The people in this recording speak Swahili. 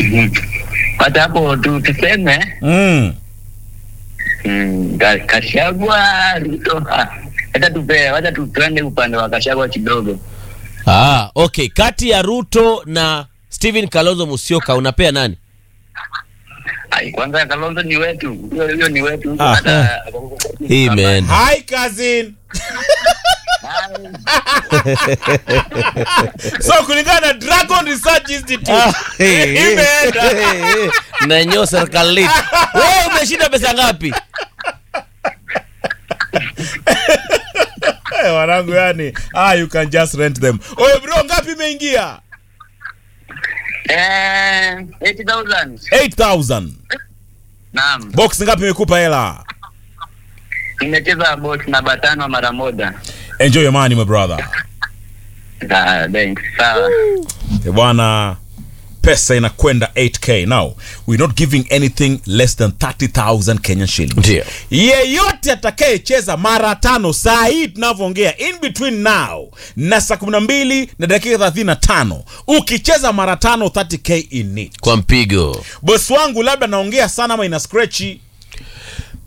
Mhm. Hata hapo tu tuseme Mm. mm, Ka- Kashagwa Ruto. Ah, Hata tupe, hata tu- tuende upande wa Kashagwa kidogo. Ah, okay. Kati ya Ruto na Steven Kalonzo Musyoka unapea nani? Ai, kwanza Kalonzo ni wetu, huyo huyo ni wetu. Ah. Hata Hii imeenda. Hi cousin. so kulingana na Dragon Research Institute imeenda. Nanyo serikali. Wewe umeshinda pesa ngapi? Eh, wanangu yani, ah, you can just rent them. Oye bro, ngapi imeingia? Eh, 80,000. 8000. Naam. Box ngapi imekupa hela? Nimecheza box namba tano mara moja. Enjoy your money my brother. Ah, thanks. Sawa. Eh, bwana pesa inakwenda 8k now we're not giving anything less than 30000 kenyan shillings Ndio. yeyote atakayecheza mara tano saa hii tunavyoongea in between now na saa 12 na dakika 35 ukicheza mara tano 30k in it Kwa mpigo. bosi wangu labda naongea sana ama ina scratchi